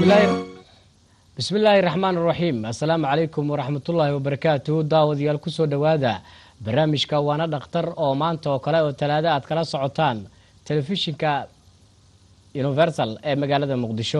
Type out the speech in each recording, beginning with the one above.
bismillaahi raxmaan raxiim assalaamu calaykum waraxmatullaahi wabarakaatuhu daawadayaal kusoo dhowaada barnaamijka waana dhakhtar oo maanta oo kale oo talaado aad kala socotaan telefishinka universal ee magaalada muqdisho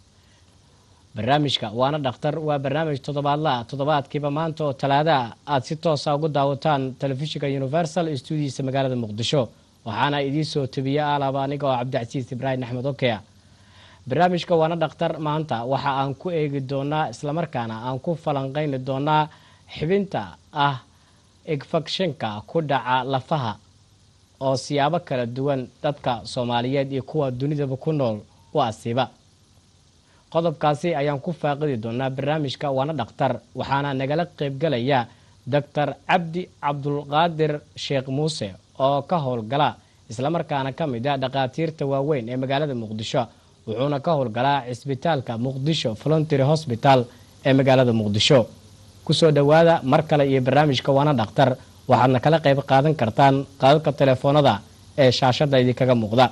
barnaamijka waana dhakhtar waa barnaamij toddobaadlaa toddobaadkiiba maanta oo talaadaa aad si toosa ugu daawataan telefishinka universal stuudiisa magaalada muqdisho waxaana idiin soo tabiya alaaba aniga oo cabdicasiis ibraahim axmed okea barnaamijka waana dhakhtar maanta waxa aan ku eegi doonaa islamarkaana aan ku falanqeyni doonaa xibinta ah infekshinka ku dhaca lafaha oo siyaabo kala duwan dadka soomaaliyeed iyo kuwa dunidaba ku nool u asiiba qodobkaasi ayaan ku faaqidi doonaa barnaamijka waana dhakhtar waxaana nagala qeybgalaya doctor cabdi cabdulqaadir sheekh muuse oo ka howlgala islamarkaana ka mid ah dhakhaatiirta waaweyn ee magaalada muqdisho wuxuuna ka howlgalaa cisbitaalka muqdisho voluntary hosbital ee magaalada muqdisho kusoo dhowaada mar kale iyo barnaamijka waana dhakhtar waxaadna kala qeyb qaadan kartaan qaadadka telefoonada ee shaashada idinkaga muuqda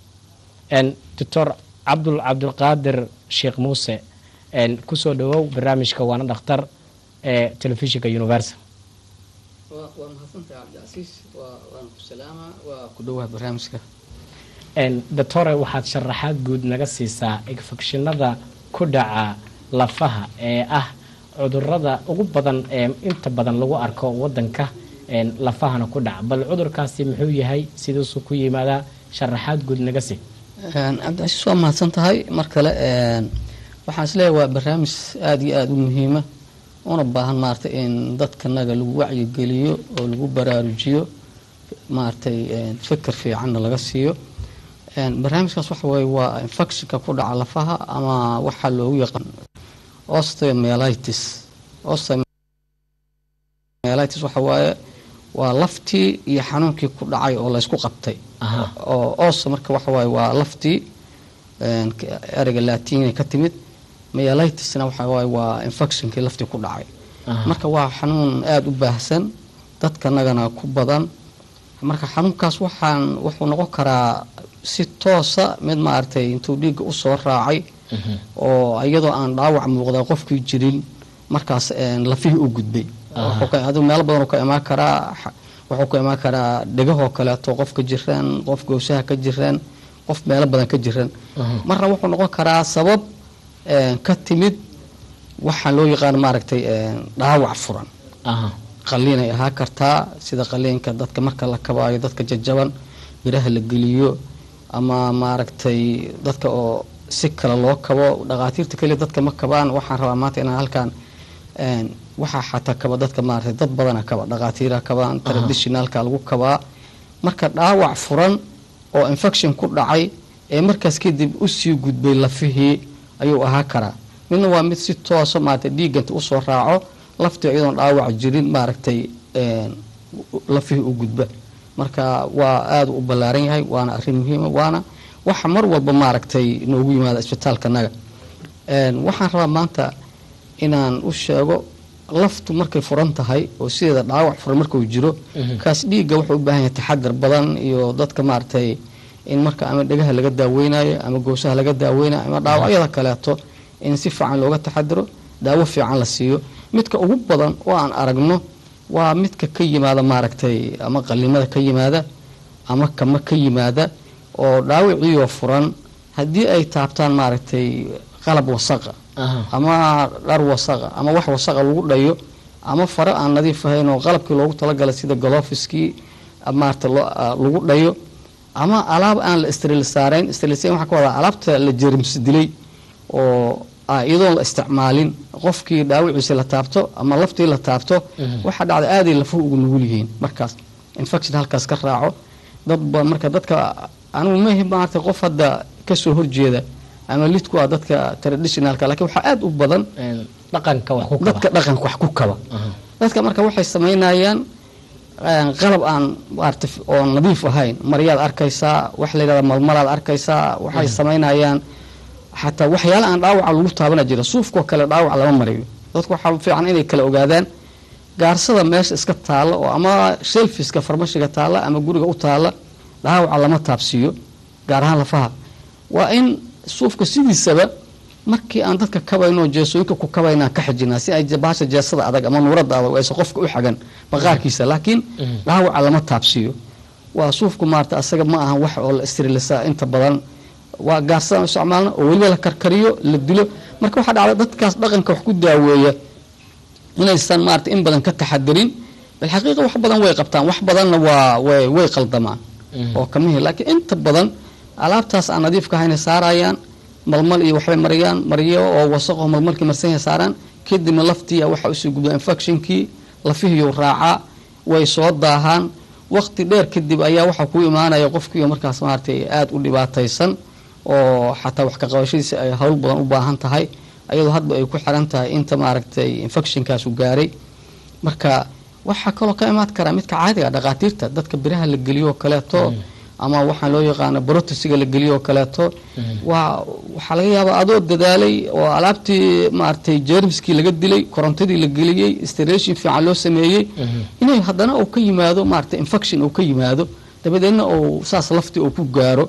doctor cabdul cabdulqaadir sheekh muuse kusoo dhawow barnaamijka waana dhakhtar ee telefishinka universal waa mahadsantahay cabdicasiis waana ku salaama waa ku dhowaa barnaamijka doctore waxaad sharaxaad guud naga siisaa infekshinada ku dhaca lafaha ee ah cudurada ugu badan ee inta badan lagu arko wadanka lafahana ku dhaca bal cudurkaasi muxuu yahay siduusuu ku yimaadaa sharaxaad guud naga sii cabdicasiis waa mahadsan tahay mar kale waxaan isleeyahay waa barnaamij aada iyo aada u muhiima una baahan maaragtay in dadkanaga lagu wacyigeliyo oo lagu baraarujiyo maaragtay fikir fiicanna laga siiyo barnaamijkaas waxa weye waa infectionka ku dhaca lafaha ama waxaa loogu yaqaan osteomelitis osteomelitis waxa waaye waa laftii iyo xanuunkii ku dhacay oo laysku qabtay oo os marka waxa waaye waa laftii ereyga laatiina ka timid melitisna waxa waaye waa infectionkii laftii ku dhacay marka waa xanuun aada u baahsan dadkanagana ku badan marka xanuunkaas waxaan wuxuu noqon karaa si toosa mid maaragtay intuu dhiigga usoo raacay oo iyadoo aan dhaawac muuqda qofkii jirin markaas lafihii u gudbay adigu meelo badan ka imaan karaa wuxuu ka imaan karaa dhegahoo kaleeto qofka jiraan qof gowsaha ka jiraan qof meelo badan ka jiran marna wuxuu noqon karaa sabab ka timid waxaan loo yaqaan maaragtay dhaawac furan qaliinay ahaa kartaa sida qaliinka dadka marka la kabaayo dadka jajaban biraha la geliyo ama maaragtay dadka oo si kale loo kabo dhakhaatiirta keliya dadka ma kabaan waxaan rabaa maanta inaan halkaan waxaa xataa kaba dadka maaragtay dad badana kaba dhakhaatiira kabaan traditionalka lagu kabaa marka dhaawac furan oo infection ku dhacay ee markaas kadib usii gudbay lafihii ayuu ahaa karaa midna waa mid si toosa maaragtay dhiiganta usoo raaco laftii iyadoon dhaawac jirin maaragtay lafihii u gudba marka waa aada u ballaaran yahay waana arrin muhiima waana waxa mar walba maaragtay noogu yimaada isbitaalkanaga waxaan rabaa maanta inaan u sheego laftu markay furan tahay oo sideeda dhaawac furan markuu jiro kaas dhiigga wuxuu u baahan yahay taxadar badan iyo dadka maaragtay in marka ama dhegaha laga daaweynayo ama goosaha laga daaweynayo ama dhaawacyada kaleeto in si fiican looga taxadaro daawo fiican la siiyo midka ugu badan oo aan aragno waa midka ka yimaada maaragtay ama qalimada ka yimaada ama kama ka yimaada oo dhaawiciioo furan haddii ay taabtaan maaragtay qalab wasaqa ama dhar wasaqa ama wax wasaqa lagu dhayo ama faro aan nadiif ahayn oo qalabkii loogu talagalay sida galofiskii maarata lagu dhayo ama alaab aan la stril saarayn strilsayn waxaa ka wadaa alaabta la jerimsi dilay oo iyadoon la isticmaalin qofkii dhaawiciisi la taabto ama laftii la taabto waxaa dhacda aaday lafuhu ugu nugul yihiin markaas infection halkaas ka raaco dadba marka dadka anigu mahi maarata qof hadda kasoo horjeeda ama lidku ah dadka traditionalka lakiin waxaa aada u badan dhaqanka wax ku kaba dadka dhaqanka wax ku kaba dadka marka waxay samaynayaan qalab aan maarata oo nadiif ahayn maryaad arkaysaa wax la yidhahda malmalaad arkaysaa waxay samaynayaan xataa waxyaala aan dhaawaca lagu taabana jira suufkoo kale dhaawac lama mariyo dadku waxaa fiican inay kala ogaadaan gaarsada meesha iska taalla oo ama shelfiska farmashiga taalla ama guriga u taalla dhaawaca lama taabsiiyo gaar ahaan lafaha waa in suufka sidiisaba markii aan dadka kabayno jeesooyinka ku kabaynaan ka xijinaa si ay bahasha jeesada adag ama nuurada adag aysan qofka u xagan maqaarkiisa laakiin dhaawaca lama taabsiiyo waa suufku maarata asaga ma ahan wax oo la istirilisa inta badan waa gaarsadaan isticmaalna oo weliba la karkariyo la dilo marka waxaa dhacda dadkaas dhaqanka wax ku daaweeya inaysan maarata in badan ka taxadirin bilxaqiiqa wax badan way qabtaan wax badanna waa way way qaldamaan oo kamihi laakiin inta badan alaabtaas aan nadiifka ahayna saarayaan malmal iyo waxbay mariyaan mariyo oo wasaqo malmalkii marsanya saaraan kadibna laftii waxa usoo gudba infectionkii lafihiyuu raacaa way soo daahaan waqti dheer kadib ayaa waxaa ku imaanaya qofkiiyo markaas maaragtay aada u dhibaataysan oo xataa wax ka qabashadiisa ay howl badan u baahan tahay ayadoo hadba ay ku xiran tahay inta maaragtay infectionkaasu gaaray marka waxaa kaloo ka imaan karaa midka caadiga dhaqaatiirta dadka biraha la geliyo kaleeto ama waxaa loo yaqaano brotesiga la geliyo kaleeto waa waxaa laga yaabaa adoo dadaalay oo alaabtii maaragtay jermskii laga dilay korontadii la geliyey station fiican loo sameeyey inay haddana uu ka yimaado maaragtay infection uu ka yimaado dabadeedna uu saas laftii uu ku gaaro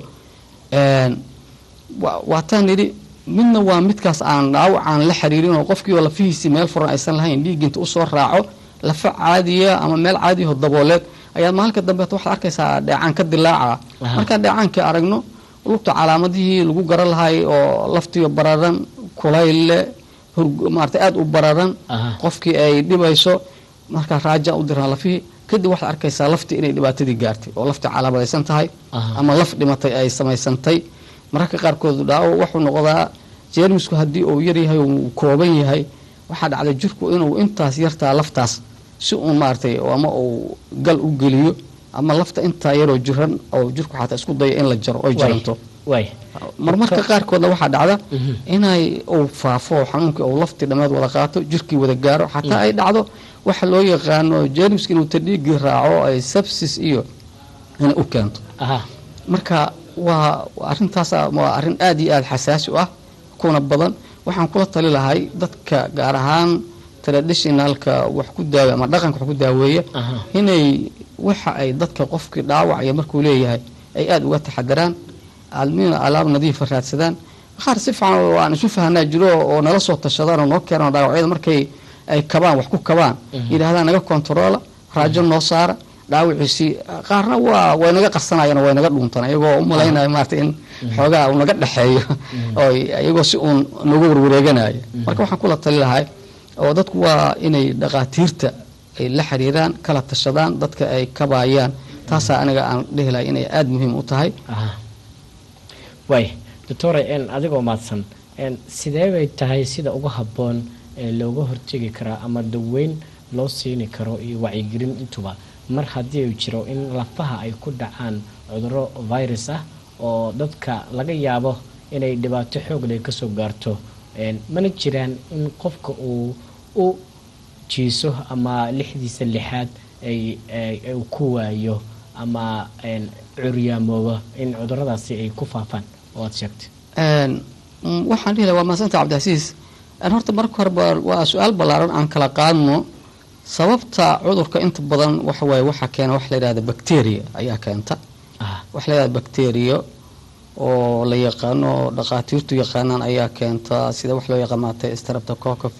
waataan nidhi midna waa midkaas aan dhaawacaan la xiriirin oo qofkii oo lafihiisii meel furan aysan lahayn dhiiginta usoo raaco lafa caadiya ama meel caadiyaho dabooleed ayaad maalinka dambeeta waxaad arkaysaa dheecaan ka dilaaca markaan dheecaankii aragno lugta calaamadihii lagu garan lahay oo laftiyo bararan kulayle maarata aada u bararan qofkii ay dhibayso markaa raaja u diraan lafihii kadib waxaad arkaysaa laftii inay dhibaatadii gaartay oo laftii calaamadaysan tahay ama laf dhimatay ay samaysantay mararka qaarkood dhaawo wuxuu noqdaa jeermisku haddii uu yaryahay uu kooban yahay waxaa dhacday jirku inuu intaas yartaa laftaas si uun maaragtay ama uu gal u geliyo ama lafta intaa yaroo jiran oo jirku xataa isku dayo in la jaro oy jaranto marmarka qaarkoodna waxaa dhacda inay uu faafo xanuunkii uu laftii dhammeed wada qaato jirkii wada gaaro xataa ay dhacdo waxa loo yaqaano jeermiska inuu tadhiigii raaco ay sabsis iyo inay u keento marka waa arintaas waa arrin aada iyo aada xasaasi u ah kuna badan waxaan kula tali lahay dadka gaar ahaan traditionalka wax ku daawe ama dhaqanka wax ku daaweeya inay waxa ay dadka qofkii dhaawacaya markuu leeyahay ay aada uga taxadaraan almina alaab nadiifa raadsadaan qaar si fiican aan isu fahanaa jiro oo nala soo tashadaan oo noo keenan dhaawacyada markay ay kabaan wax ku kabaan yidhahdaan naga kontaroola raajo noo saara dhaawiciisii qaarna waa way naga qarsanayaan way naga dhuuntaan iyagoo u malaynaya maarata in xoogaa uu naga dhexeeyo oo iyagoo si uun nagu warwareeganaya marka waxaan kula tali lahay oo dadku waa inay dhaqaatiirta ay la xiriiraan kala tashadaan dadka ay kabaayaan taasaa aniga aan dhihi lahay inay aada muhiim u tahay waay doctore adigoo maadsan sidee bay tahay sida ugu habboon ee looga hortegi karaa ama daweyn loo siini karo iyo wacyigelin intuba mar haddii uu jiro in lafaha ay ku dhacaan cuduro virus ah oo dadka laga yaabo inay dhibaato xoog leh kasoo gaarto mana jiraan in qofka uu u jiiso ama lixdiisa lixaad uu ku waayo ama curyaamoobo in cuduradaasi ay ku faafaan oo aad sheegtay waxaan dhihi laha waa maasanta cabdicasiis horta marka horeba waa su-aal ballaaran aan kala qaadno sababta cudurka inta badan waxawaaye waxaa keena waxa la yidhahda bacteria ayaa keenta waxa la yidhahda bacteria oo la yaqaano dhaqaatiirtu yaqaanaan ayaa keenta sida wax loo yaqaan maaragtay streptococcus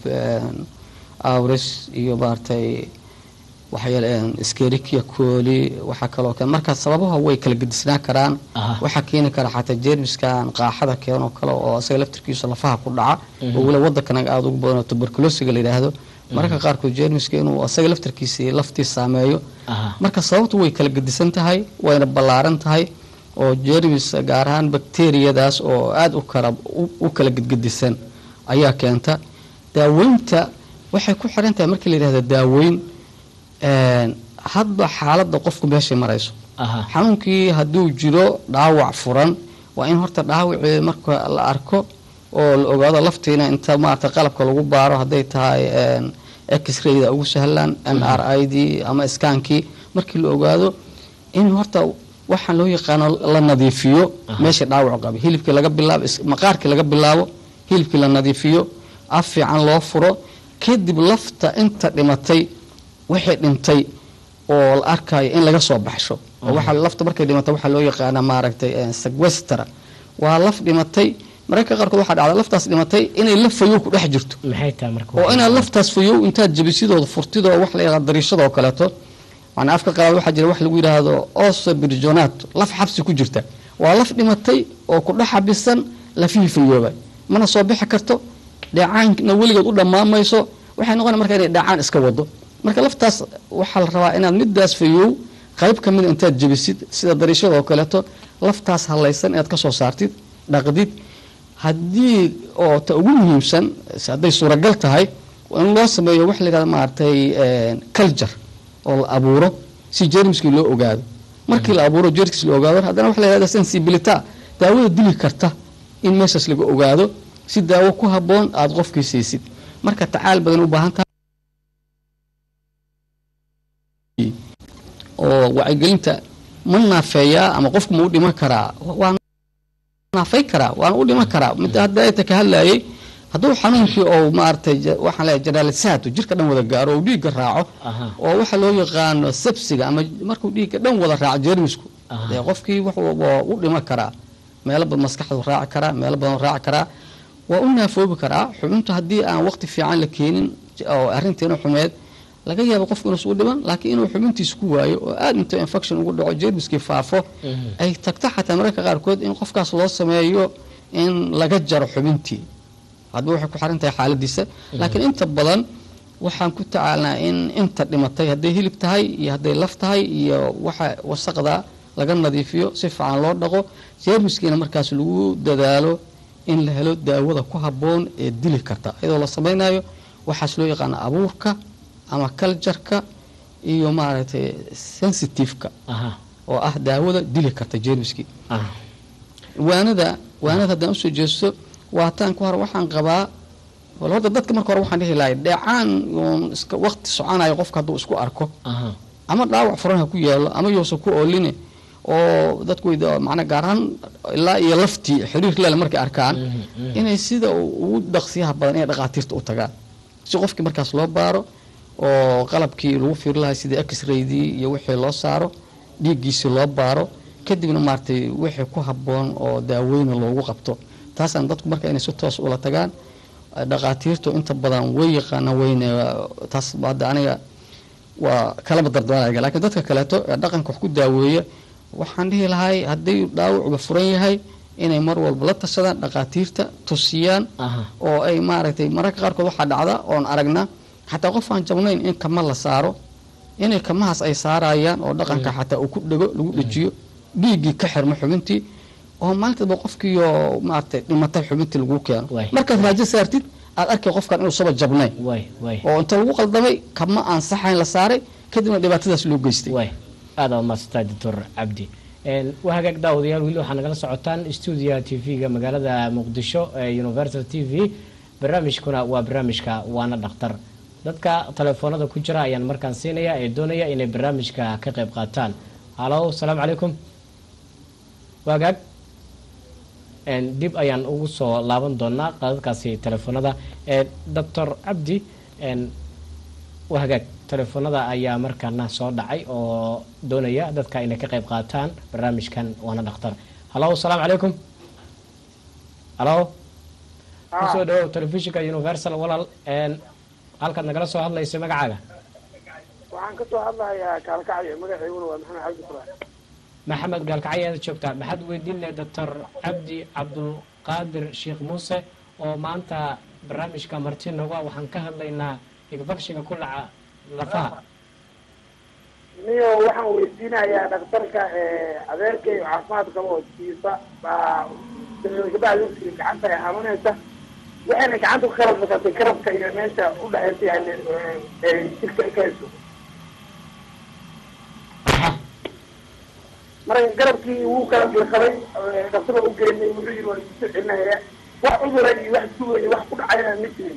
auris iyo maaragtay waxyaale skerikia cooli waxaa kaloo keen marka sababaha way kala gedisnaa karaan waxaa keeni kara xataa jeermiskan qaaxada keenoo kale oo isaga laftirkiisa lafaha ku dhaca oo weliba waddankanaga aada ugu badan oo tuberculosiga la yidhaahdo mararka qaarkood jeermiska inuu isaga laftirkiisii laftii saameeyo marka sababtu way kala gedisan tahay wayna ballaaran tahay oo jeermis gaar ahaan bakteriyadaas oo aada u kala u kala gedgedisan ayaa keenta daaweynta waxay ku xiran tahay markii la yidhahda daaweyn hadba xaaladda qofku meeshay marayso xanuunkii hadduu jiro dhaawac furan waa in horta dhaawacii marka la arko oo la ogaado laftiina inta maarata qalabka lagu baaro hadday tahay x-rayda ugu sahlaan m r i d ama skaankii markii la ogaado in horta waxaan loo yaqaano la nadiifiyo meesha dhaawacu qaba hilibkii laga bilaabo maqaarkii laga bilaabo hilibkii la nadiifiyo af fiican loo furo kadib lafta inta dhimatay wixii dhintay oo la arkayo in laga soo baxsho oo waxa lafta markay dhimatay waxaa loo yaqaana maaragtay sequestra waa laf dhimatay mararka qaarkood waxaa dhacda laftaas dhimatay inay laf fayow ku dhex jirto maxay tahay marka oo inaad laftaas fayow intaad jabisidooda furtidoo wax la yidhahdo dariishadoo kaleeto macnaa afka qalaad waxaa jira wax lagu yidhaahdo oso birjonato laf xabsi ku jirta waa laf dhimatay oo ku dhex xabisan lafihii fayooba mana soo bixi karto dheecaanna weligeed u dhamaamayso waxay noqona marka inay dheecaan iska wado marka laftaas waxaa la rabaa inaad midaas fayow qayb ka mida intaad jebisid sida dariishada oo kaleeto laftaas halaysan inaad ka soo saartid dhaqdid haddii oo ta ugu muhiimsan hadday suuragal tahay in loo sameeyo wax layidhahda maaragtay culture oo la abuuro si jermiskii loo ogaado markii la abuuro jermiskii la ogaado haddana waxa la yidhahda sensibilita daawada dili karta in meeshaas laga ogaado si daawo ku habboon aada qofkii siisid marka tacaal badan u baahan tahay oo wacyigelinta ma naafeeyaa ama qofku ma u dhiman karaa waa naafay karaa waana u dhiman karaa mid hadda ayta ka hadlayay hadduu xanuunkii oo maaragtay waxaan leeyahay generalisaatu jirka dhan wada gaaro oo dhiigga raaco oo waxa loo yaqaano sabsiga ama markuu dhiigga dhan wada raaco jeermisku dee qofkii waa u dhiman karaa meelo badan maskaxdu raaci karaa meelo badan raaci karaa waa u naafoobi karaa xubintu haddii aan waqti fiican la keenin oo arrinteena xumeed laga yaabo qofku inuusu u dhiman laakiin inuu xubintiisa ku waayo oo aada inta infection ugu dhaco jermiskii faafo ay tagto xataa mararka qaarkood in qofkaas loo sameeyo in laga jaro xubintii hadba waxay ku xiran tahay xaaladiisa laakiin inta badan waxaan ku tacaalnaa in inta dhimatay hadday hilib tahay iyo hadday laf tahay iyo waxa wasaqda laga nadiifiyo si fiican loo dhaqo jermiskiina markaas lagu dadaalo in la helo daawada ku habboon ee dili karta iyadoo la samaynayo waxaas loo yaqaano abuurka ama kaljarka iyo maaragtay sensitiveka oo ah daawada dili karta jermiskii waanada waanada haddaan usoo jeesto waataan ku hore waxaan qabaa horta dadka marka hore waxaan dhihi lahay dheecaan uun iska waqti soconayo qofka hadduu isku arko ama dhaawac furan ha ku yaalo ama yousan ku ooline oo dadku macnaa gaar ahaan ilaa iyo laftii xiriir lele markay arkaan inay sida ugu dhaqsiyaha badan inay dhaqaatiirta u tagaan si qofkii markaas loo baaro oo qalabkii lagu fiiri lahay sidii x-raydii iyo wixii loo saaro dhiiggiisii loo baaro kadibna maaragtay wixii ku habboon oo daaweyna loogu qabto taasaan dadku marka inay si toos ula tagaan dhaqaatiirtu inta badan way yaqaanaan weyne taas hadda aniga waa kalaba dardaaraya lakiin dadka kaleeto ee dhaqanka wax ku daaweeya waxaan dhihi lahay haddii dhaawacuba furan yahay inay mar walba la tashadaan dhaqaatiirta tusiyaan oo ay maaragtay mararka qaarkood waxaa dhacda oon aragna xataa qof aan jabnayn in kama la saaro inay kamahaas ay saarayaan oo dhaqanka xataa uu ku dhego lagu dhejiyo dhiiggii ka xirmo xubintii oo maalintaba qofkiiyo maaragtay dhimatay xubintii lagu keeno markaad raajo saartid aad arkay qofkan inuu saba jabnayn oo inta lagu qaldamay kama aan saxayn la saaray kadibna dhibaatadaas loo geystay aada umaadsantahay doctor cabdi waa hagaag daawadayaal weli waxaa nagala socotaan stuudiyaha t v-ga magaalada muqdisho ee universal t v barnaamijkuna waa barnaamijka waana dhakhtar dadka telefoonada ku jira ayaan markaan siinaya ee doonaya inay barnaamijka ka qayb qaataan halo asalaamu calaykum waagaag dib ayaan ugu soo laaban doonaa qadadkaasi telefoonada doctor cabdi waa hagaag telefoonada ayaa markaana soo dhacay oo doonaya dadka inay ka qayb qaataan barnaamijkan waana dhakhtar halo asalaamu calaykum halo kusoo dhawow telefishinka universal walaal halkaad nagala soo hadlaysa magacaaga waxaan ka soo hadlahayaa gaalkacyo magaceyguna waa maxamed cabdi furaan maxamed gaalkacyaada joogtaa maxaad weydiinay doctor cabdi cabdulqaadir sheekh muuse oo maanta barnaamijka marti noga waxaan ka hadlaynaa igfakshiga ku dhaca lafaha niyo waxaan weydiinayaa dhakhtarka adeerkay caafimaad qaba oo jiifa baa gabadha gacanta ay habanaysa waxayna gacanta ku kala fakatay karabka iyo meesha udhexaysa yani jirka ka hayso marka garabkii wuu kala bilqabay dhakhtar waa u geynay wuxuu yiri waa isu celinaya wax cudura iyo wax sugaya wax ku dhacayna ma jirin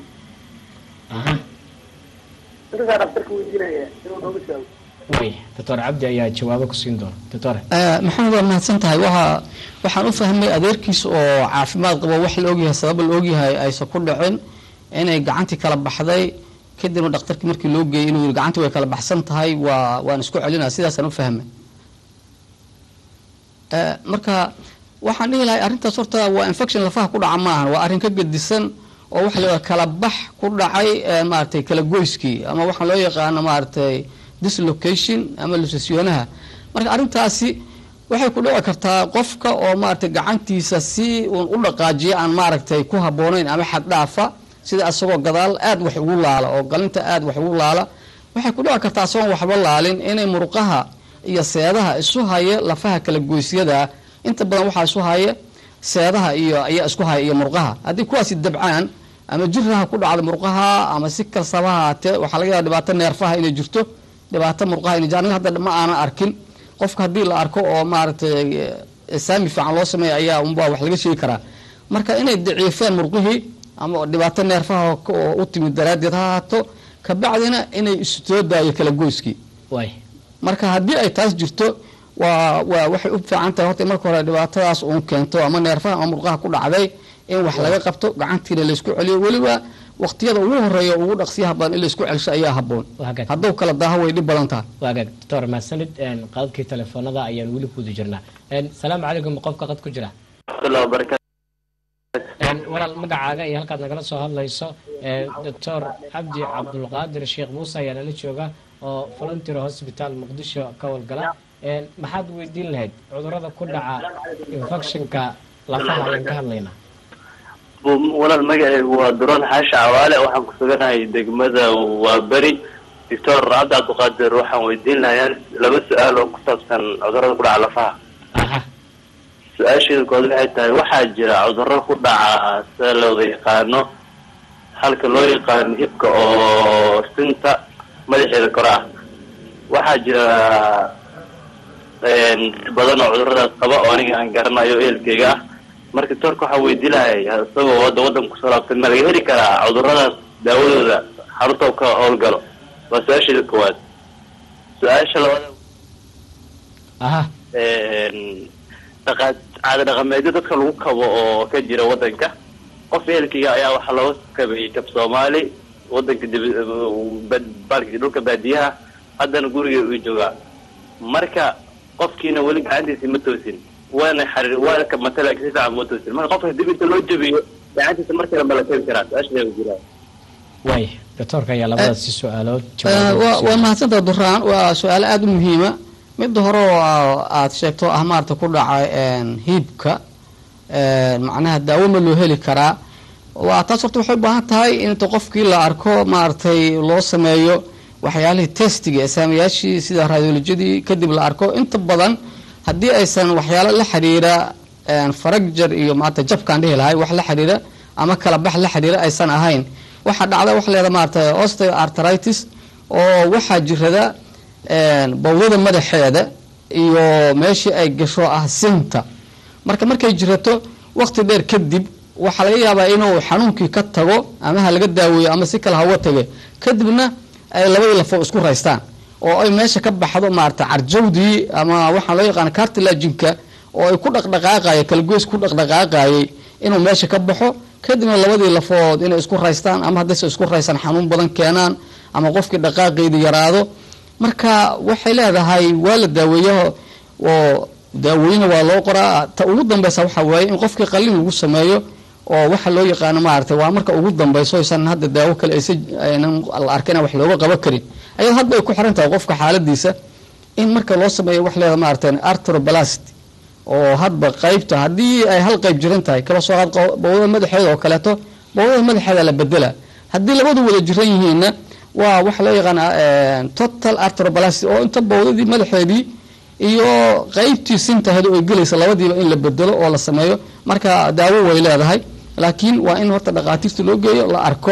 intaasaa dhakhtarka weydiinaya inuu nooga jaago way doctor cabdi ayaa jawaabo ku siin doona doctor maxamed waa mahadsan tahay waa waxaan u fahmay adeerkiisa oo caafimaad qabo wax la ogyahay sababa la ogyahay aysan ku dhicin inay gacantii kala baxday kadibna dhakhtarkii markii loo geeyay inuu yiri gacantii way kala baxsan tahay waa waan isku celinaa sidaasaan u fahmay marka waxaan dhihi lahay arrintaas horta waa infection lafaha ku dhaca maahan waa arrin ka gedisan oo waxa la kala bax ku dhacay maaratay kala goyskii ama waxaa loo yaqaano maaratay dislocation ama lusasyonaha marka arrintaasi waxay ku dhici kartaa qofka oo maaratay gacantiisa si uun u dhaqaajiya aan maaragtay ku habboonayn ama xad dhaafa sida asagoo gadaal aad wax ugu laala oo galinta aad wax ugu laala waxay ku dhici kartaa asagoon waxba laalin inay muruqaha iyo seedaha isu haya lafaha kala goysyada inta badan waxaa isu haya seedaha iyo ayaa isku haya iyo murqaha haddii kuwaasi dabcaan ama jiraha ku dhacda murqaha ama si kalsaba haatee waxaa laga yaaba dhibaato neerfaha inay jirto dhibaato murqaha inay jirto aniga hadda ma aanan arkin qofka haddii la arko oo maaragtay saami fiican loo sameeya ayaa unbaa wax laga sheegi karaa marka inay daciifeen murqihii ama dhibaato neerfaha oo u timid daraaddeed ha haato kabacdina inay isoo daayo kala goyskii marka haddii ay taas jirto waa waa waxay u fiican tahay horta marka hore dhibaatadaas uun keento ama neerfaha ama murqaha ku dhacday in wax laga qabto gacantiina laysku celiyo weliba waqtiyada ugu horeeya ugu dhaqsiyaha badan in laysku celsho ayaa haboon hadduu kala daaho way dhib badan tahay waagaag doctor mahadsanid qadadkii telefoonada ayaan weli kuwada jirnaa salaamu calaykum qofka qad ku jira walaal magacaaga iyo halkaad nagala soo hadlayso doctor cabdi cabdulqaadir sheekh muuse ayaa nala jooga oo volunteer hospital muqdisho ka howlgala maxaad weydiin lahayd cudurada ku dhaca infectionka lafaha ayaan ka hadlaynaa walaal magacaygu waa duran xaashi cawaale waxaan ku suganahay degmada waa beri doctor cabdi cabdiqaadir waxaan weydiin lahayaa laba su-aal oo ku saabsan cudurada ku dhaca lafaha su-aasheeda kood waxay tahay waxaa jira cuduro ku dhaca sida looda yaqaano halka loo yaqaano hibka oo sinta madaxeeda kore ah waxaa jira badan oo cuduradaas qaba oo aniga aan garanayo ehelkeyga ah marka doctorka waxaa weydii lahay isagoo wadda waddanka kusoo laabtay ma laga heli karaa cuduradaas daawadooda xarunta ka howlgalo waa su-aasheeda koowaad su-aasha labaad dhaqa caada dhaqameedyo dadka lagu kabo oo ka jira waddanka qof ehelkeyga ayaa waxaa looga kabayay kab soomaali waddanka dib dhulka baadiyaha haddana guriga uu joogaa marka qofkiina weli gacantiisi ma toosin waana xariir waana ka matala si fiican ma toosin marka qofka dib inta loo jabiyo gacantiisa mar kale ma la keeni karaa su-aasha jiraa way doctoorka ayaa labadaasi su-aalood waa mahadsantaha duraan waa su-aalo aada u muhiima midda hore oo aada sheegto ah maarata ku dhacay hiibka macnaha daawo ma loo heli karaa waa taas horta waxay u baahan tahay inta qofkii la arko maaragtay loo sameeyo waxyaalihii testiga ee saamayaashii sida radiolojyadii kadib la arko inta badan haddii aysan waxyaalo la xiriira faragjar iyo maarata jabkaan dhihi lahay wax la xiriira ama kala bax la xiriira aysan ahayn waxaa dhacda waxa leeda maarata osteoartritis oo waxaa jirada bawdada madaxeeda iyo meeshii ay gasho ah sinta marka markay jirato waqti dheer kadib waxaa laga yaabaa inuu xanuunkii ka tago ama ha laga daaweeyo ama si kale hawa tage kadibna ay labadii lafo isku raystaan oo ay meesha ka baxdo maarata carjawdii ama waxaa loo yaqaana cartilajinka oo ay ku dhaqdhaqaaqaya kalagoys ku dhaqdhaqaaqayay inuu meesha ka baxo kadibna labadii lafood inay isku raystaan ama haddayse isku raystaan xanuun badan keenaan ama qofkii dhaqaaqeydii yaraado marka waxay leedahay waa la daaweeya oo daaweyna waa loo qoraa ta ugu dambeysa waxaa waaye in qofkii qalin lagu sameeyo oo waxa loo yaqaano maaragtay waa marka ugu dambeyso aysan hadda daawo kale aysan aynan la arkayna wax looga qaban karin ayado hadba ay ku xiran tahay qofka xaaladiisa in marka loo sameeyo wax leeda maaragtay artroblast oo hadba qaybta haddii ay hal qayb jiran tahay kaba soo qaad bawdada madaxeeda oo kaleeto bawdada madaxeeda la bedela haddii labadu wada jiran yihiinna waa waxa loo yaqaana total artroblast oo inta bawdadii madaxeedii iyo qaybtii sintaheed oo ay gelaysa labadiiba in la bedelo oo la sameeyo marka daawo way leedahay laakiin waa in horta dhaqaatiirta loo geeyo la arko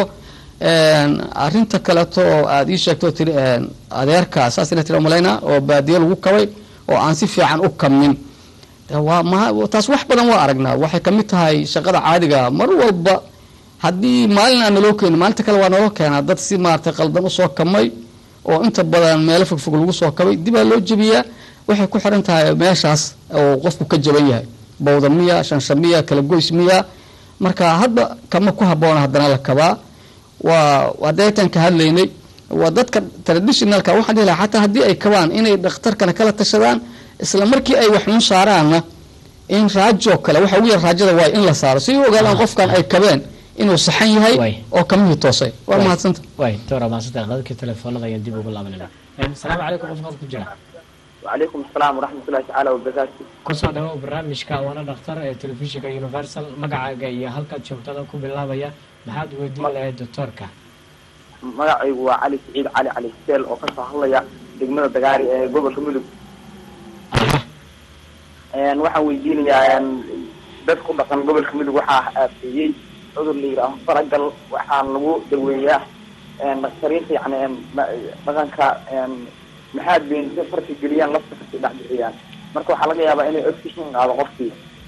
arinta kaleeto oo aada ii sheegto tiri adeerka saas ina tiri malayna oo baadiyo lagu kabay oo aan si fiican u kabmin waa taas wax badan waa aragnaa waxay kamid tahay shaqada caadiga mar walba haddii maalin aan naloo keenin maalinta kale waa naloo keenaa dad si maaragtay qaldan usoo kamay oo inta badan meelo fogfog lagu soo kabay dibaa loo jebiyaa waxay ku xiran tahay meeshaas oo qofku ka jaban yahay bawda miya shansha miya kala goys miya marka hadba kama ku haboona haddana la kabaa waa hadeetaan ka hadlaynay waa dadka traditionalka waxaan dhihi lahaa xataa haddii ay kabaan inay dhakhtarkana kala tashadaan isla markii ay waxuun saaraanna in raajo kale waxa ugu yar raajada waa in la saaro si u ogaadaan qofkan ay kabeen inuu saxan yahay Waay. oo kamihii toosay waa Waay. mahadsanta way doctor maasanta qadadkii telefoonada ayaan dib ugu laabanayna asalaamu calaykum qof qad ku jira وعليكم السلام ورحمة الله تعالى وبركاته kusoo dhawow barnaamijka waana dhakhtar ee telefishinka universal magacaaga iyo halkaad joogtada ku bilaabaya maxaad weydiin lahayd doctorka magacaygu waa cali siciid cali cali seel oo kasoo hadlaya degmada dagaari ee gobolka mudug aha Een, waxaan weydiinayaa een, dad ku dhaqan gobolka mudug waxaa aafeeyey cudur la yidhaaho faragal waxaan lagu daweeyaa een, dhakhtariinta yani een, ma- dhaqanka een, maxaad been si farki geliyaan lafta kasii dhex bixiyaan marka waxaa laga yaabaa inay oxygen qaado qofkii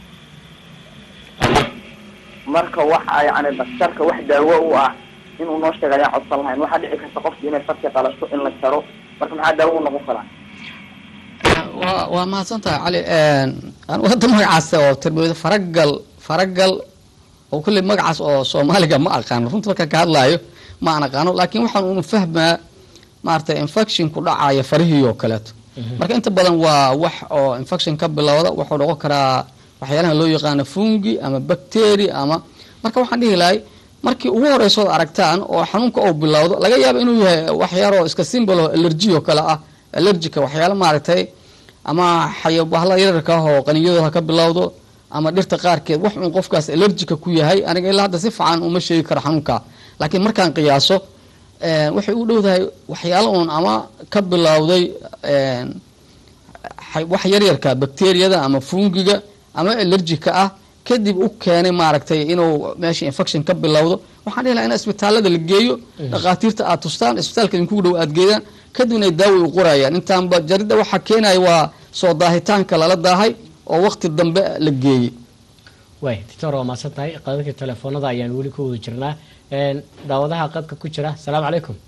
marka waxa yani dhakhtarka wax daawo u ah inuu noo sheega ayaan codsan lahayn waxaa dhici karta qofki inay farki qalasho in la jaro marka maxaa daawo u noqon karaa waa waa mahadsan tahay cali anigu hadda magacaas oo tarbiyada faragal faragal oo kulley magacaas oo soomaaliga ma aqaano runta markaan ka hadlaayo ma aan aqaano laakiin waxaan unu fahmaa maaragtay infection ku dhacaya farihii oo kaleeto marka inta badan waa wax oo infection ka bilowda wuxuu noqon karaa waxyaalaha loo yaqaano fungi ama bacteria ama marka waxaan dhihi lahay markii ugu horeyso od aragtaan oo xanuunka uu bilowdo laga yaaba inuu yahay waxyaaro iska simbol oo allergy oo kale ah allergica waxyaalo maaragtay ama xayabahla yararka ah oo qaniyadooda ka bilowdo ama dhirta qaarkeed wax uun qofkaas allergica ku yahay aniga ilaa hadda si fiican uma sheegi karo xanuunka laakiin markaan qiyaaso een, waxay u dhowdahay waxyaalo uun ama ka bilowday een, xay- wax yaryarka bacteriyada ama fungiga ama allergica ah kadib u keenay maaragtay inuu meesha infection ka bilowdo waxaan dhihi lahaa in isbitaalada la geeyo dhakhaatiirta aad tustaan isbitaalka idinkugu dhow aad geedaan kadibna ay daawo u qorayaan intaanba jaridda waxaa keenaya waa soo daahitaanka lala daahay oo waqti dambe la geeyey way doctor waa mahadsan tahay qadadkii telefoonada ayaan weli ku wada jirnaa Een, daawadaha qadka ku jira asalaamu calaykum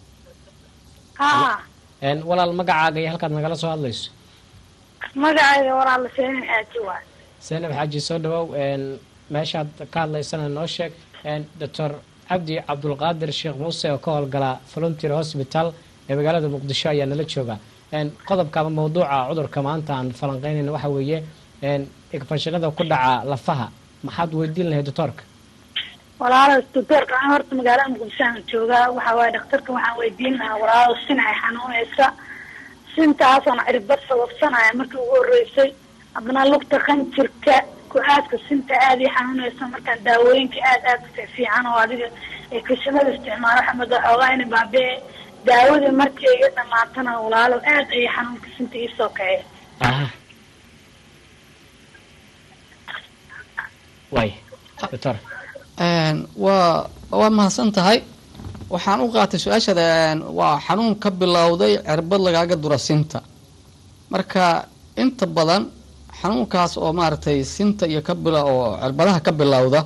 haa Een, walaal magacaaga iyo halkaad nagala soo hadlayso magacayga walaala seenin xaaji waay zaynab xaaji soo dhawow Een, meeshaad ka hadlaysana noo sheeg Een, doctor cabdi cabdulqaadir sheekh muuse oo ka howlgala volunteer hospital ee magaalada muqdisho ayaa nala jooga Een, qodobka ama mawduuca cudurka maanta aan falanqeynayna waxa weeye een, infekshanada ku dhaca lafaha maxaad weydiin lahayd doctorka walaala doctorka aan horta magaalada muqdisho aan joogaa waxa waaye dhakhtarka waxaan weydiin lahaa walaalo sin ay xanuunaysa sintaasaan cirbad sababsanaya markii ugu horeysay haddana lugta qanjirka ku-aadka sinta aada ii xanuunaysa markaan daawooyinka aad aad u fiican oo adiga ee kashanada isticmaalo xamada xoogaa ina baabee daawadii markii iga dhamaatana walaalo aad ayay xanuunka sinta iisoo kaceen aha way doctor Een, waa waa mahadsan tahay waxaan u qaatay su-aashada een, waa xanuun ka bilowday cirbad lagaaga dura sinta marka inta badan xanuunkaas oo maaragtay sinta iyo ka bila oo cirbadaha ka bilowda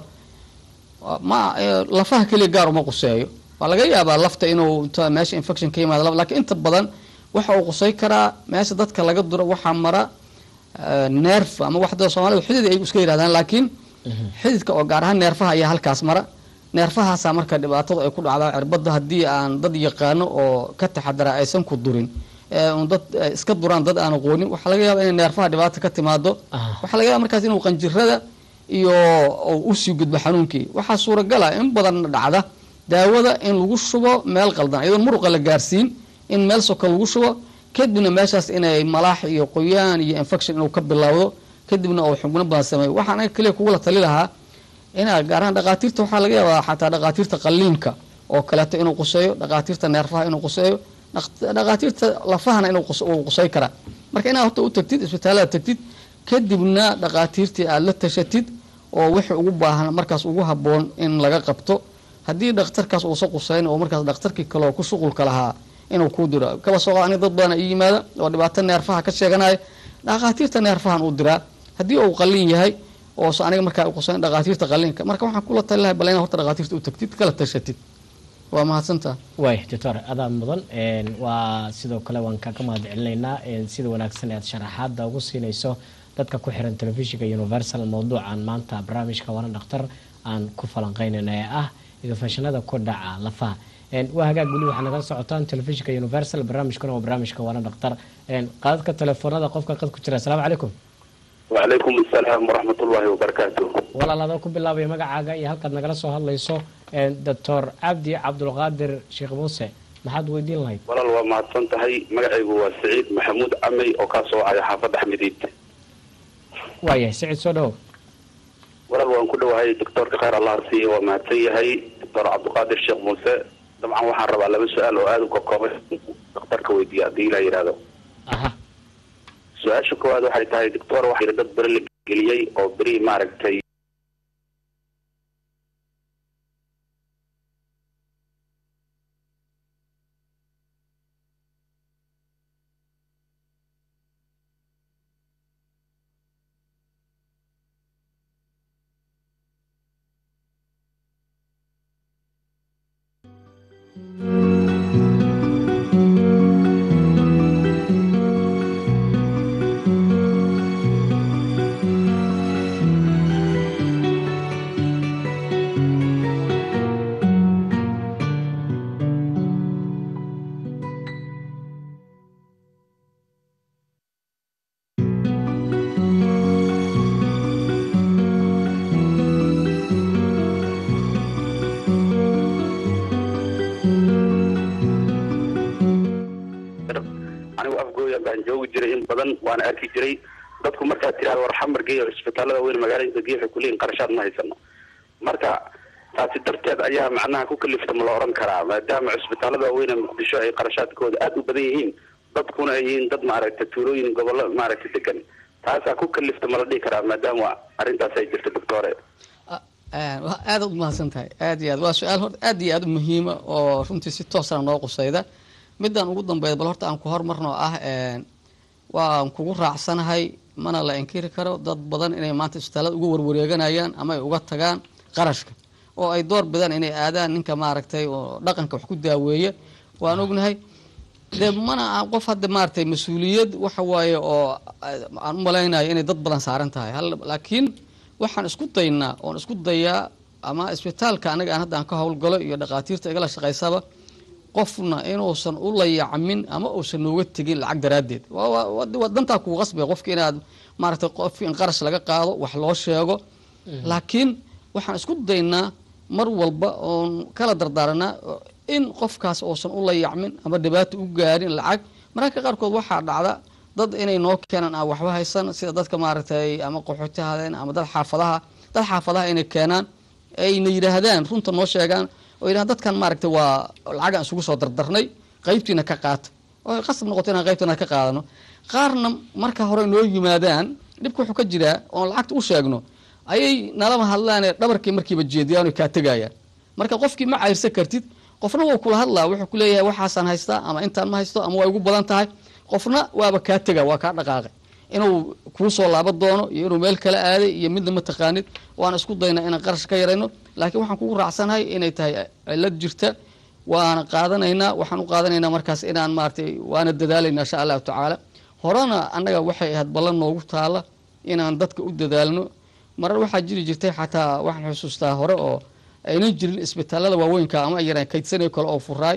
waa- ma ee, lafaha keliya gaar uma quseeyo waa laga yaabaa lafta inuu inta meesha infection ka yimaado laf- laakiin inta badan waxa uu qusay karaa meesha dadka laga duro waxaa mara ee, nerf ama waxda soomaalidu xidid ay iska yidhahdaan laakiin xididka oo gaar ahaan neerfaha ayaa halkaas mara neerfahaasaa marka dhibaatadu ay ku dhacdaa cirbada haddii aan dad yaqaano oo ka taxadara aysan ku durin ee un dad eh, iska duraan dad aan aqoonin waxaa laga yaaba inay neerfaha dhibaata ka timaado Ah. waxaa laga yaaba markaas inuu qanjirada iyo uu usii gudbo xanuunkii waxaa suuragala in badan dhacda daawada in lagu shubo meel qaldan iyadoon muruqa la gaarsiin in meel soka lagu shubo kadibna meeshaas inay malaax iyo qoyaan iyo infection inuu ka bilowdo kadibna uu xubno badan sameeyo waxaan anaga keliya kugula tali lahaa inaa gaar ahaan dhakhaatiirta waxaa laga yaabaa xataa dhakhaatiirta qalliinka oo kaleeto inuu quseeyo dhakhaatiirta neerfaha inuu quseeyo dhaq- dhakhaatiirta lafahana inuu qus- uu qusay karaa marka inaad horta u tagtid isbitaalada tagtid kadibna dhakhaatiirtii aada la tashatid oo wixii ugu baahan markaas ugu haboon in laga qabto haddii dhakhtarkaas uusa qusayn oo markaas dhakhtarkii kale oo ku shuqulka lahaa inuu kuu diro kaba soo qaad aniga dad badan ii yimaada oo dhibaato neerfaha ka sheeganaya dhakhaatiirta neerfahan uu diraa haddii uu qalliin yahay oo se aniga markaa qusayn dhakhaatiirta qalliinka marka waxaan kula tali lahay bal inaad horta dhakhaatiirta u tagtid kala tashatid waa mahadsantaha way doctor adaa mudan Een, waa sidoo kale waan kaga mahad celinaynaa een, sida wanaagsan ee aad sharaxaada ugu siinayso dadka ku xiran telefishinka universal mawduucan maanta barnaamijka waana dhakhtar aan ku falanqeynayna ee ah idafashanada ku dhaca lafaha Een, waa hagaag weli waxaa nagala socotaan telefishinka universal barnaamijkuna waa barnaamijka waana dhakhtar Een, qaadadka telefoonada qofka qad ku jira asalaamu calaykum wacalaykum asalaam waraxmatullaahi wabarakaatu walaal adoo ku bilaabaya magacaaga iyo halkaad nagala soo hadlayso doctor cabdi cabdulqaadir sheekh muuse maxaad weydiin lahayd walaal waa mahadsan tahay magacaygu waa saciid maxamuud camey oo kaa soo wacaya xaafadda xamidiid waayahay siciid soo dhawow walaal waan ku dhowahay doctoorka khayr allah siiye waa mahadsan yahay doctor cabdiqaadir sheekh muuse dabcan waxaan rabaa laba su-aal oo aada u kakoobay daktarka weydiiya haddii ilaa yidhaahdo aha su-aasha koowaad waxay tahay doctor waxaa yidhi dad beri la geliyey oo beri maaragtay anigu afgooya baan joogi jiray in badan waana arki jiray dadku markaad tiraahdo war xamar geeyo cisbitaalada weyn magaalada geeyo waxay kuleeyihin qarashaad ma haysano marka taasi darteed ayaa macnaha ku kalifta ma la odhan karaa maadaama cisbitaalada waaweyn ee muqdisho ay qarashaadkooda aada u badan yihiin dadkuna ay yihiin dad maaragtay tuulooyin gobollo maaragtay degan taasaa ku kalifta ma la dhihi karaa maadaama arrintaas ay jirto doctore aada u mahadsan tahay aad iyo aad waa su-aal horta aad iyo aad u muhiima oo runtii si toosana noo qusayda midaan ugu dambeeya bal horta aan ku hormarno ah waan kugu raacsanahay mana la inkiri karo dad badan inay maanta isbitaalada uga warwareeganayaan ama ay uga tagaan qarashka oo ay door bidaan inay aadaan ninka maaragtay oo dhaqanka wax ku daaweeya waan ognahay dee mana ah qof hadda maaragtay mas-uuliyad waxa waaye oo aan u malaynayo inay dad badan saaran tahay hal laakiin waxaan isku daynaa oon isku dayaa ama isbitaalka anaga aan hadda aan ka howlgalo iyo dhakhaatiirta igala shaqaysaba qofna inuusan u layacmin ama uusan nooga tegin lacag daraaddeed waa dantaa kugu qasbaya qofka inaad maaragtay qofki in qarash laga qaado wax loo sheego laakiin waxaan isku daynaa mar walba oon kala dardaaranaa in qofkaas uusan u layacmin ama dhibaato u gaarin lacag mararka qaarkood waxaa dhacda dad inay noo keenaan aan waxba haysan sida dadka maaragtay ama qaxootihaadeen ama dad xaafadaha dad xaafadaha inay keenaan ayna yidhaahdaan runta noo sheegaan oo yidhahan dadkan maaragtay waa lacagaan isugu soo dardarnay qaybtiina ka qaata oo qasab noqoto inaan qaybtiina ka qaadano qaarna marka hore noo yimaadaan dhibka wuxuu ka jiraa oon lacagta u sheegno ayay nalama hadlaanee dhabarkii markiiba jeediyaan oy kaa tegayaan marka qofkii ma cayrsan kartid qofna wuu kula hadlaa wuxuu ku leeyahay waxaasaan haystaa ama intaan ma haysto ama waa igu badan tahay qofna waaba kaa tega waa kaa dhaqaaqay inuu kuu soo laaban doono iyo inuu meel kala aaday iyo midna ma taqaanid waan isku daynaa inaan qarash ka yarayno laakiin waxaan kugu raacsanahay inay tahay cilad jirta waana qaadanaynaa waxaan u qaadanaynaa markaas inaan maaratay waana dadaalayna insha allahu tacaala horena annaga waxay ahayd ballan noogu taala inaan dadka u dadaalno marar waxaa jiri jirtay xataa waxaan xusuustaa hore oo aynan jirin isbitaalada waaweynka ama yaraan kaydsanayo kale oo furaay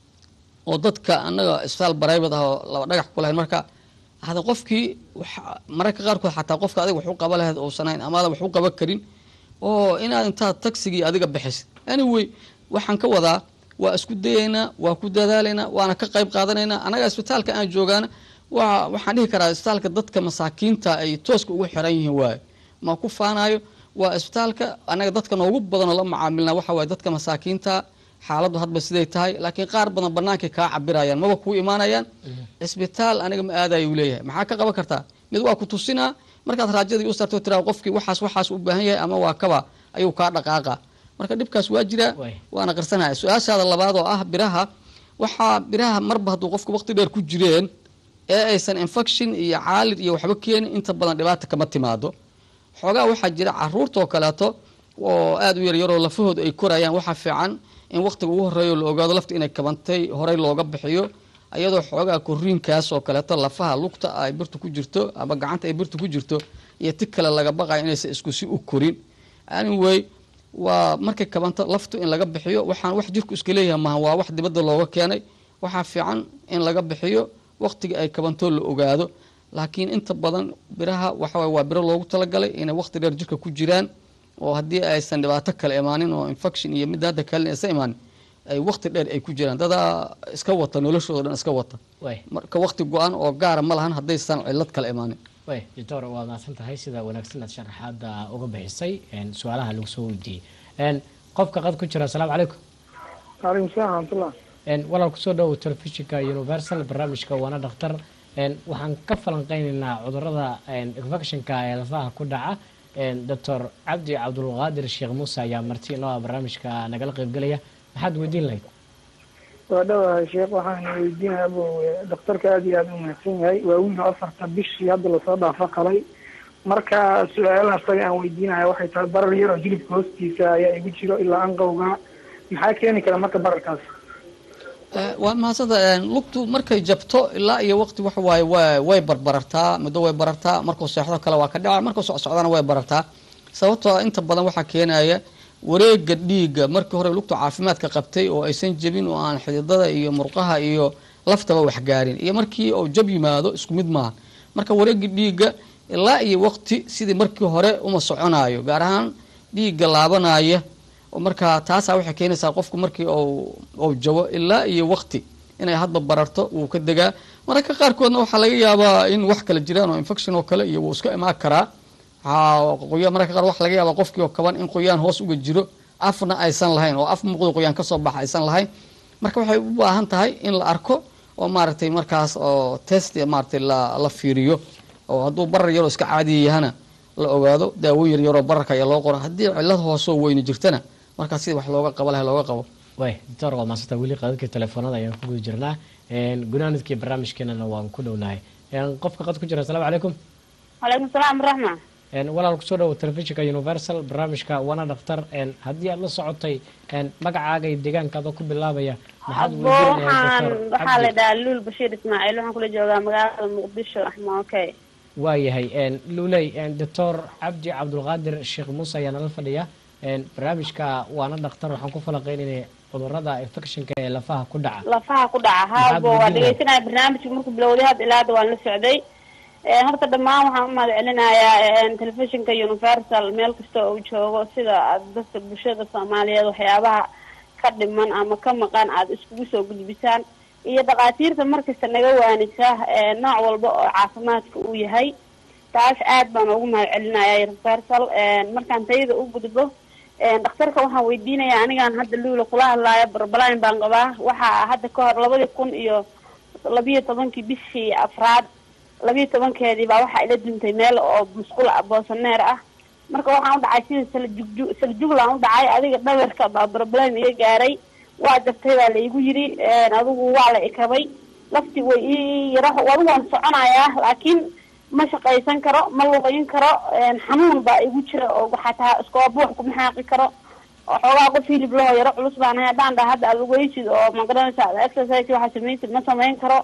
oo dadka annaga isbitaal baraybad ah oo laba dhagax ku lahayn marka hada qofkii mararka qaarkood xataa qofka adiga wax u qaba lahayd uusan hayn amaada wax u qaban karin oo inaad intaad tagsigii adiga bixisid anyway waxaan ka wadaa waa isku dayaynaa waa ku dadaalaynaa waana ka qayb qaadanaynaa annaga isbitaalka aan joogaana waa waxaan dhihi karaa isbitaalka dadka masaakiinta ay tooska ugu xiran yihiin waayo ma ku faanayo waa isbitaalka annaga dadka noogu badanoo la macaamilna waxa waaye dadka masaakiinta xaaladdu hadba siday tahay laakiin qaar badan banaankay kaa cabirayaan maba kuu imaanayaan cisbitaal aniga ma aadayo uu leeyahay maxaa ka qaban kartaa mid waa ku tusinaa markaad raajadii u sarto tiraa qofkii waxaas waxaas u baahan yahay ama waa kaba ayuu kaa dhaqaaqa marka dhibkaas waa jiraa waana qarsanaya su-aashaada labaad oo ah biraha waxaa biraha marba hadduu qofku waqti dheer ku jireen ee aysan infection iyo caalir iyo waxba keenin inta badan dhibaata kama timaado xoogaa waxaa jira caruurtaoo kaleeto oo aada u yaryaroo lafahooda ay korayaan waxaa fiican in waqtiga ugu horeeyo la ogaado lafta inay kabantay horey looga bixiyo iyadoo xoogaa koriinkaas oo kaleeto lafaha lugta ay birtu ku jirto ama gacanta ay birtu ku jirto iyo ti kale laga baqayo inaysan isku si u korin anyway waa markay kabanto laftu in laga bixiyo waxaan wax jirku iska leeyahay maaha waa wax dibadda looga keenay waxaa fiican in laga bixiyo waqtiga ay kabantoo la ogaado laakiin inta badan biraha waxa waye waa biro loogu talagalay inay waqti dheer jirka ku jiraan oo haddii aysan dhibaato kale imaanin oo infection iyo midda hadda kale aysan imaanin ay waqti dheer ay ku jiraan dadaa iska wata noloshooda dhan iska wata way marka waqti go-an oo gaara ma lahan haddaysan cillad kale imaanin way doctor waa mahadsan tahay sida wanaagsan aad sharaxaada uga bixisay een, su-aalaha lagu soo weydiiyey een, qofka qad ku jira asalaamu calaykum waalaikum salaam raxmatullah een, walaal kusoo dhowow telefishinka universal barnaamijka waana dhakhtar een, waxaan ka falanqeynaynaa cudurada een, infectionka ee lafaha ku dhaca een, doctor cabdi cabdulqaadir sheekh muuse ayaa marti inoo ah barnaamijka nagala qeybgelaya maxaad weydiin lahayd waa dhawahay sheekh waxaan weydiinaya bu daktarka aad iyo aad u mahadsan yahay waa wiil afarta bishii hadda lasoo dhaafo qalay marka su-aalaha asaga aan weydiinaya waxay tahay barar yar oo jilibka hoostiisa ayaa igu jiro ilaa anqowga maxaa keeni kara marka bararkaas Eh, waa mahadsanta lugtu markay jabto ilaa iyo waqti waxa waaye wa way barbarartaa muddo way barartaa markuu seexdo kale waa ka dhaca markuu socsocdana way barartaa sababtoo ah inta badan waxaa keenaya wareega dhiigga markii hore lugtu caafimaadka qabtay oo aysan jebin oo aan xididada iyo murqaha iyo laftaba waxgaarin iyo markii uu jab yimaado isku mid maaha marka wareega dhiigga ilaa iyo waqti sidii markii hore uma soconayo gaar ahaan dhiigga laabanaya oo marka taasaa waxay keenaysaa qofku markii uu jabo ilaa iyo waqti inay hadba bararto wuu ka degaa mararka qaarkoodna waxaa laga yaabaa in wax kale jiraan oo infection oo kale iyo wuu iska imaan karaa qoya mararka qaar waxa laga yaabaa qofkii oo kaban in qoyaan hoos uga jiro afna aysan lahayn oo af muuqda qoyaan kasoo baxa aysan lahayn marka waxay u baahan tahay in la arko oo maaragtay markaas oo test maaragtay la la fiiriyo oo hadduu barar yaroo iska caadiya yahana la ogaado daawoyin yar yaroo bararka ayaa loo qora haddii cillad hoosoo weyni jirtana markaas sida wax looga qabo laha looga qabo way doctor waa maasanta weli qadadkii telefoonada ayaan ku guda jirnaa gunaanadkii barnaamijkeenana waan ku dhownahay qofka qad ku jira asalaamu calaykum calaykum salaam raxma walaal kusoo dhawo telefishinka universal barnaamijka wana dhakhtar haddii aad la socotay magacaaga iyo deegaankaada ku bilaabaya maxaad abo waxaan weydiinaya waxaa la dhahaa luul bashiir ismaaciil waxaan kula joogaa magaalada muqdisho axma okay waayahay luley doctor cabdi cabdulqaadir sheekh muuse ayaa nala fadhiya barnaamijka waana dhakhtar waxaan ku falaqeynayna cudurada infectionka ee lafaha ku dhaca lafaha ku dhaca Maxaad haabo waa weydiinaya? dhegeysanaya barnaamijka markuu bilowday hadda ilaa hadda waan la socday Eh, horta dhammaan waxaan u mahad celinayaa telefishinka universal meel kasta oo uu joogo sida aad dadka bulshada soomaaliyeed waxyaabaha ka dhiman ama ka maqan aada iskugu soo gudbisaan iyo dhakhaatiirta markasta naga waanisa eh, nooc walba oo caafimaadka uu yahay taas aad baan ugu mahad celinaya universal markaan tayada u gudbo dhakhtarka waxaan weydiinaya anigaan hadda luula kula hadlaayo barbalin baan qabaa waxaa hadda ka hor labadii kun iyo labiyo tobankii bishii afraad labiyo tobankeedii baa waxaa ila duntay meel oo musqul ah boosaneer ah marka waxaan u dhacay sida saljugju saljuglaan u dhacay adiga dhabarka baa barbalin iga gaaray waa jabtay baa la igu yiri adigu waa la ikabay lafti way ii yara adigu waan soconayaa laakiin ma shaqaysan karo ma lugayn karo xanuun baa igu jira oo xataa iskooba buux kuma xaaqi karo oo xoogaa qof hilib laho yaro culus baan ahay haddaan dhaha hadda aad lugaysid oo magaranaysa aad exercise waxaa samaysid ma samayn karo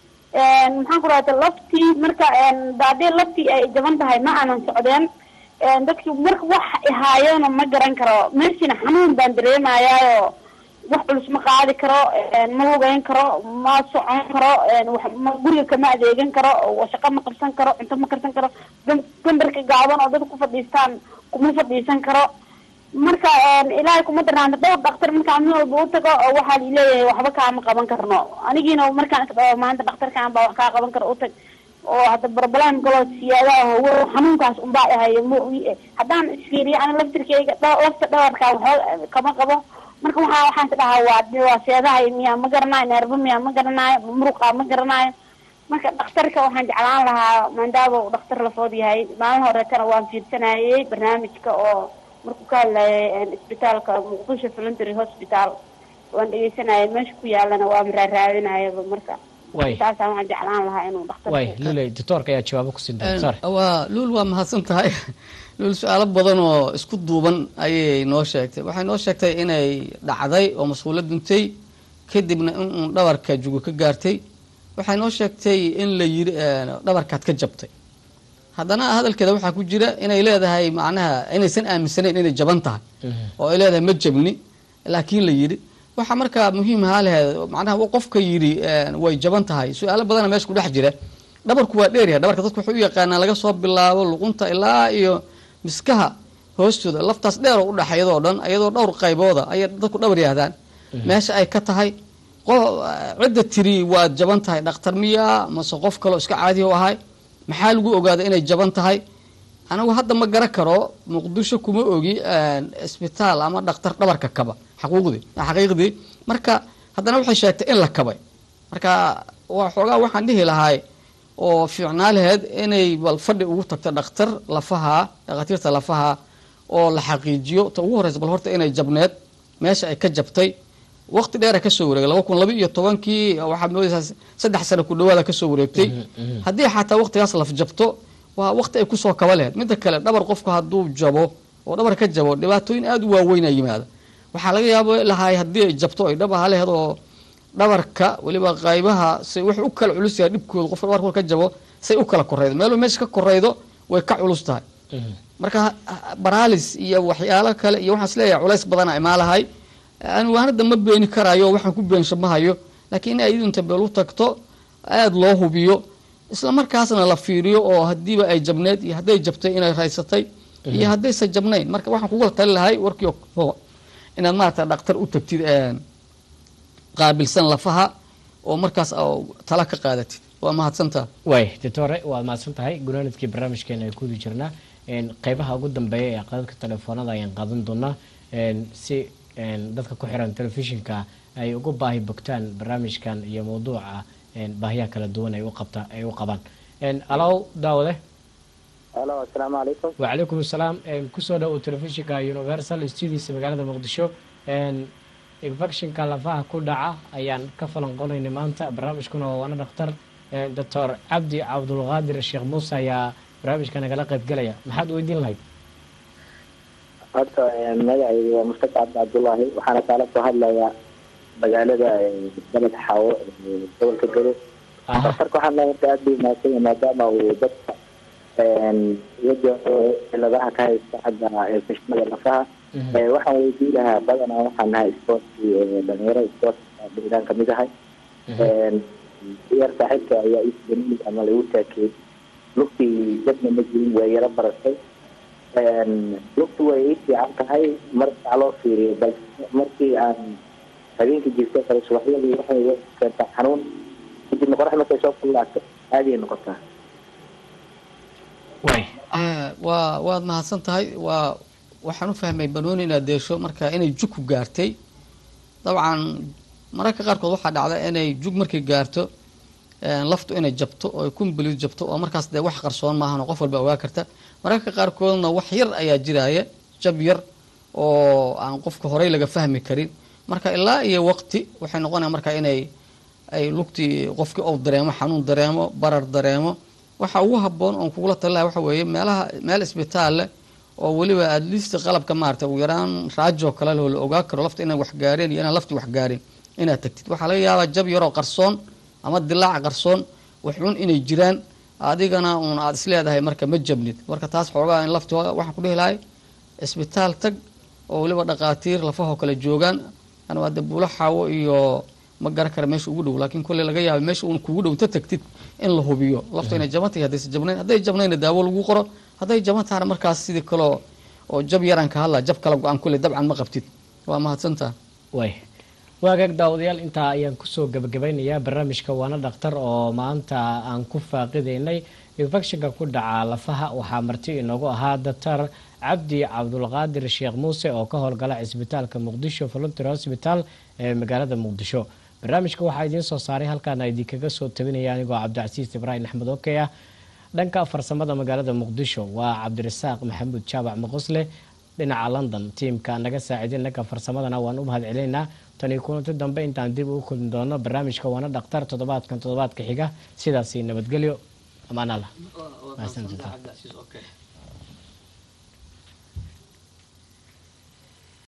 maxaan ku rahata laftii marka haddii laftii ay jaban tahay ma aanan socdeen dadki marka wax ihaayeena ma garan karo meeshina xanuun baan dareemayaayoo wax culus ma qaadi karo ma lugayn karo ma socon karo wax ma guriga kama adeegan karo oo shaqo ma qabsan karo cunto ma karsan karo gam- gambarka gaaban oo dadka ku fadhiistaan kuma fadhiisan karo marka ilaahay kuma darnaanta dhowr dhaktar markaan mid walba u tago oo waxaa lileeyahay waxba kaama qaban karno anigiina markaan isdhaho maanta dhakhtarkaan baa wax kaa qaban karo u tag oo hadda barbalaan galoo siyaadaha hawo xanuunkaas unbaa ahayo ma haddaan isfiiriyo ani laftirkeyga dha- lafta dhabarkaa waxba kama qabo marka waxaa waxaan is dhahaa waa waa seedahay miyaa ma garanayo neerba miyaa ma garanayo muruqa ma garanayo marka dhakhtarka waxaan jeclaan lahaa maadaama uu dhakhtar lafood yahay maalin horeetana waan fiirsanayay barnaamijka oo markuu ka hadlayay isbitaalka muqdisho voluntary hospital waan dhegeysanayay meesha ku yaalana waa maraaraadinayaba marka way saasaan waxaan jeclaan lahaa inuu dhakhtar way luley doctorka ayaa jawaabo ku siin doona sorry waa luul waa mahadsan tahay luul su-aalo badan oo isku duuban ayay noo sheegtay waxay noo sheegtay inay dhacday oo mas-uula duntay kadibna in uun dhabarka jugo ka gaartay waxay noo sheegtay in la yiri dhabarkaad ka jabtay haddana hadalkeeda waxaa ku jira inay leedahay macnaha inaysan aaminsanayn inay jaban tahay oo ay leedahay ma jabni laakiin la yidhi waxaa markaa muhiim ahaa laheed macnaha qofka yidhi way jaban tahay su-aalo badana meesha ku dhex jira dhabarku waa dheeryahay dhabarka dadku waxay u yaqaanaan laga soo bilaabo luqunta ilaa iyo miskaha hoostooda laftaas dheer oo udhaxaydoo dhan iyadoo dhowr qaybooda ayay dadku dhabar yaahdaan meesha ay ka tahay cidda tiri waad jaban tahay dhakhtar miya mase qof kaleo iska caadi u ahay maxaa lagu ogaada inay jaban tahay anigu hadda ma garan karo muqdisho kuma ogi isbitaal ama dhakhtar dhabarka kaba xaquuqdii xaqiiqdii marka haddana waxay sheegtay in la kabay marka xoogaa waxaan dhihi lahay oo fiicnaa laheyd inay bal fadhi ugu tagto dhakhtar lafaha dhakhaatiirta lafaha oo la xaqiijiyo ta ugu horeysa bal horta inay jabneed meesha ay ka jabtay waqti dheera kasoo wareegay laba kun laba iyo tobankii waxaad moodaysaa saddex sano ku dhawaada kasoo wareegtay haddii xataa waqtigaas laf jabto waa waqti ay kusoo kaba laheyd midda kale dhabar qofku hadduu jabo oo dhabar ka jabo dhibaatooyin aada u waaweynaa yimaada waxaa laga yaaba lahay haddii ay jabto ay dhab aha laheyd oo dhabarka weliba qaybaha say wax u kala culus yahay dhibkooda qofka dhabarka ka jabo say u kala koraydo meeluu meesha ka koraydo way ka culus tahay marka baralis iyo waxyaalo kale iyo waxaan isleeyahay culays badana imaalahay anigu hadda ma beeni karayo waxaan ku beensho ma hayo laakiin in ay inta beel u tagto aada loo hubiyo isla markaasna la fiiriyo oo hadiiba ay jabneed iyo hadday jabtay inay raysatay iyo haddaysan jabnayn marka waxaan kugula tali lahay warkii inaad maarata dhakhtar u tagtid qaabilsan lafaha oo markaas tala ka qaadatid waa mahadsantaa way doctore waad mahadsan tahay gunaanadkii barnaamijkeena ay kuwadi jirnaa qeybaha ugu dambeeya ee qadadka telefoonada ayaan qaadan doonaa si dadka ku xiran telefishinka ay ugu baahi bogtaan barnaamijkan iyo mawduuca baahiyaha kala duwan ay uqabta ay u qabaan alow daawade alo asalaamu calaykum wacalaykum asalaam kusoo dhow telefishinka universal studios magaalada muqdisho infectionka lafaha ku dhaca ayaan ka falanqonaynay maanta barnaamijkuna waa waana dhakhtar doctor cabdi cabdulqaadir sheekh muuse ayaa barnaamijka nagala qayb gelaya maxaad weydiin lahayd horta magacaygu waa mustafa cabdi cabdullaahi waxaana kaala soo hadlayaa magaalada baled xaawo gobolka gado daktarka waxaan leeyahay horta aada bay mahadsan maadaama uu dadka iyada ciladaha ka haysta xagga fashmada lafaha waxaan weydiin lahaa badanaa waxaan nahay sportki dhalinyaro sport dhigdaan kamid ahay yar saaxiibka ayaa isbani ama lagu taakeey lugtii jabna ma jirin waa yaro baratay lugtu way ii fiican tahay markaa loo fiiriyo balse markii aan habeenkii jirto kale subaxyadii waxay keentaa xanuun kadibna qorax markay soo kullaato aaday noqotaa waa waad mahadsan tahay waa waxaan u fahmay banooni inaad deesho marka inay jug ku gaartay dabcan mararka qaarkood waxaa dhacda inay jug markay gaarto laftu inay jabto oo kumbalid jabto oo markaas dee wax qarsoon maahan oo qof walba ogaa karta mararka qaarkoodna wax yar ayaa jiraaya jab yar oo aan qofka horey laga fahmi karin marka ilaa iyo waqti waxay noqonaya marka inay ay lugtii qofkii ou dareemo xanuun dareemo barar dareemo waxa ugu haboon oon kugula talilaha waxa weeye meelaha meel isbitaal leh oo weliba adliista qalabka maarata ugu yaraan raajoo kale leh oo la ogaa karo lafta inaan wax gaareen iyo inaan lafti wax gaarin inaad tagtid waxaa laga yaabaa jab yaroo qarsoon ama dilaac qarsoon waxun inay jiraan adigana uun aada isleedahay marka ma jabnid marka taas xoogaa in lafti waxaan ku dhihi lahay isbitaal tag oo weliba dhaqaatiir lafahoo kale joogaan an waa de buulo xaawo iyo ma garan kara meesha ugu dhow laakiin kolley laga yaaba meesha uun kugu dhow inta tagtid in la hubiyo lafta inay jaban tahay haddaysa jabnayn hadday jabnayna daawo lagu qoro hadday jaban tahana markaas sidii kaleo oo jab yaraan ka hadla jab kala go-aan kolley dabcan ma qabtid waa mahadsantaa way waagaag daawadayaal intaa ayaan kusoo gabagabeynayaa barnaamijka waana dhakhtar oo maanta aan ku faaqidaynay infectionka ku dhaca lafaha waxaa marti inoogu ahaa doctor cabdi cabdulqaadir sheekh muuse oo ka howlgala cisbitaalka muqdisho volunteer hosbital ee magaalada muqdisho barnaamijka waxaa idiin soo saaray halkaana idinkaga soo tabinaya anigoo cabdicasiis ibraahim axmed okey ah dhanka farsamada magaalada muqdisho waa cabdirasaaq maxamuud jaabac maqosle dhinaca london tiimka naga saaciidin dhanka farsamadana waan u mahad celinaynaa tani kulanti dambe intaan dib ugu kulmi doono barnaamijka waana dhakhtar toddobaadkan toddobaadka xiga sidaasi nabadgelyo amaanala